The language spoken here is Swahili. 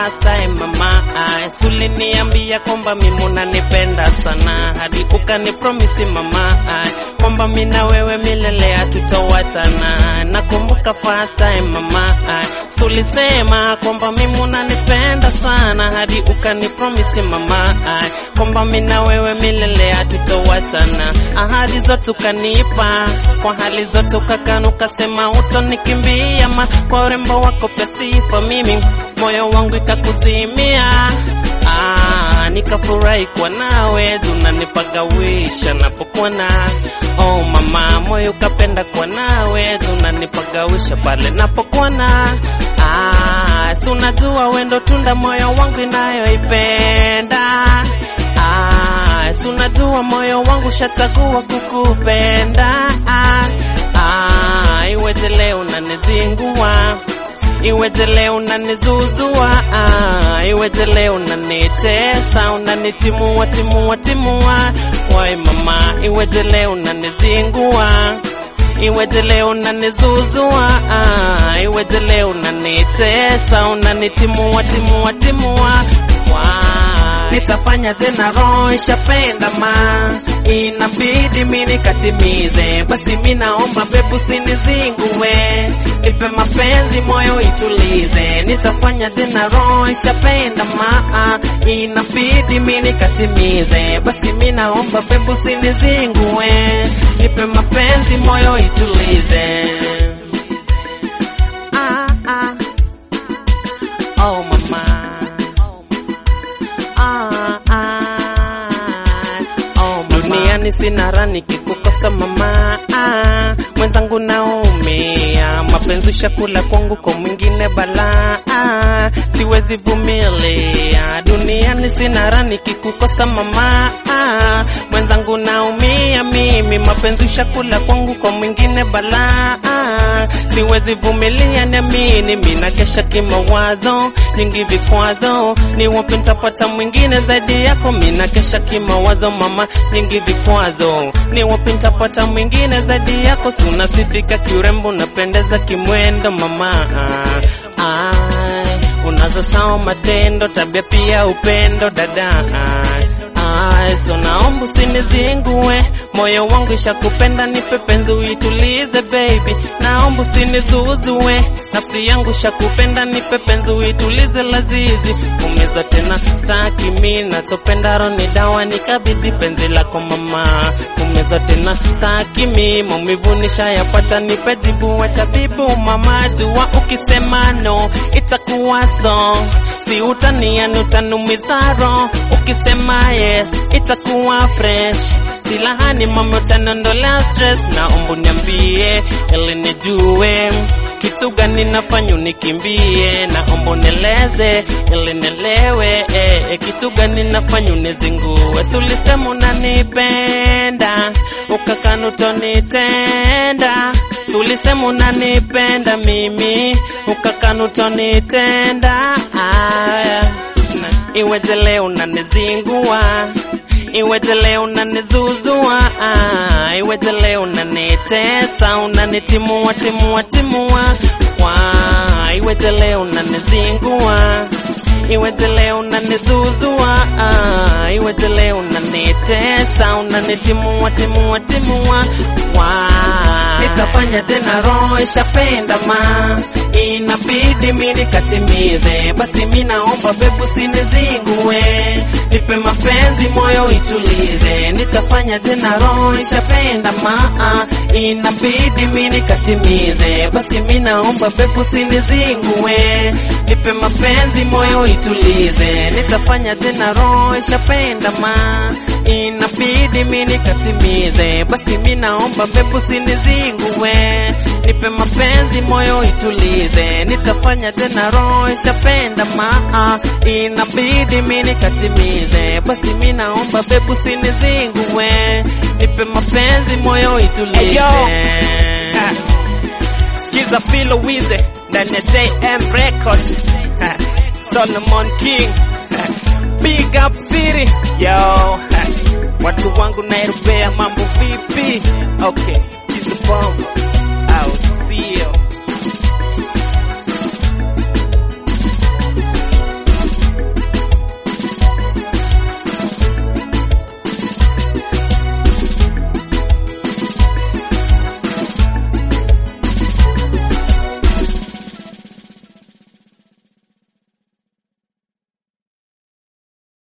first time mama suliniambia kwamba mimi unanipenda sana hadi ukani promise mama kwamba mimi na wewe milele hatutowachana nakumbuka first time mama sulisema kwamba mimi unanipenda sana hadi ukani promise mama kwamba mimi na wewe milele hatutowachana ahadi zote ukanipa kwa hali zote ukakana ukasema utonikimbia ma kwa urembo wako pia sifa mimi moyo wangu ikakuzimia ah, nikafurahi kwa nawe tunanipagawisha napokuona oh mama moyo ukapenda kwa nawe tunanipagawisha pale napokuona ah, si unajua wendo tunda moyo wangu inayoipenda ah, si unajua moyo wangu shachagua kukupenda ah, ah, iweje leo unanizingua iweje leo unanizuzua ah, iweje leo unanitesa unanitimua timua timua wai mama iweje leo unanizingua iweje leo unanizuzua ah, iweje leo unanitesa unanitimua timua timua Why? nitafanya tena roho ishapenda ma inabidi mi nikatimize basi mi naomba bebu sinizingue nipe mapenzi moyo itulize nitafanya tena roho ishapenda ma inabidi mi nikatimize basi mi naomba bebu sinizingue nipe mapenzi moyo itulize ah, ah. Oh mama ah, ah. Oh, mama. Duniani sina rani kikukosa mama ah, mwenzangu naumia, mapenzi shakula kwangu kwa mwingine balaa ah, siwezi vumilia. Duniani sina rani kikukosa mama ah, mwenzangu naumia mimi, mapenzi shakula kwangu kwa mwingine balaa ah, siwezi vumilia, niamini mina kesha kimawazo, nyingi vikwazo, ni wapi nitapata mwingine zaidi yako? Mina kesha kimawazo mama, nyingi vikwazo, ni wapi nitapata mwingine zaidi yako? Si unasifika kiurembo, unapendeza kimwendo mama ah, ah, unazo sawa matendo, tabia pia upendo dada ah, ah, so naomba usinizingue, moyo wangu ishakupenda, nipe penzi uitulize baby, naomba usinizuzue, nafsi yangu shakupenda, nipe penzi uitulize lazizi, umeza tena staki mi nachopenda roni dawa nikabidhi penzi lako mama, umeza tena staki mi maumivu nishayapata, nipe jibu wa tabibu mama, jua ukisema no itakuwa so, si utaniani utanumiza roho, ukisema yes itakuwa fresh silahani mama utaniondolea stress, naomba uniambie ili nijue kitu gani nafanya unikimbie, naomba unieleze ili nielewe eh, eh, kitu gani nafanya unizingue. Tulisema unanipenda ukakana utonitenda, tulisema unanipenda mimi ukakana utonitenda. Aya, na iweje leo unanizingua iweje leo unanizuzua, ah, iweje leo unanitesa, unanitimua timua timua, wa iweje leo unanizingua, iweje leo unanizuzua, ah, iweje leo unanitesa, unanitimua timua timua, wa nitafanya tena, roho ishapenda ma inabidi mi nikatimize, basi mi naomba bebu sinizingue, nipe mapenzi moyo itulize, nitafanya tena, roho ishapenda ma inabidi mi nikatimize, basi mi naomba bebu sinizingue, nipe mapenzi moyo itulize, nitafanya tena, roho ishapenda ma inabidi mi nikatimize, basi mi naomba bebu sinizingue, nipe mapenzi moyo itulize, nitafanya tena, roho ishapenda ma inabidi mi nikatimize, basi mi naomba bebu sinizingue, nipe mapenzi moyo itulize. Hey, yo. Ah. Skiza Philo Wize ndani ya JM Records Ha. Solomon King Ha. Big Up City yo Ha. watu wangu Nairobi mambo vipi? Okay, skiza bomb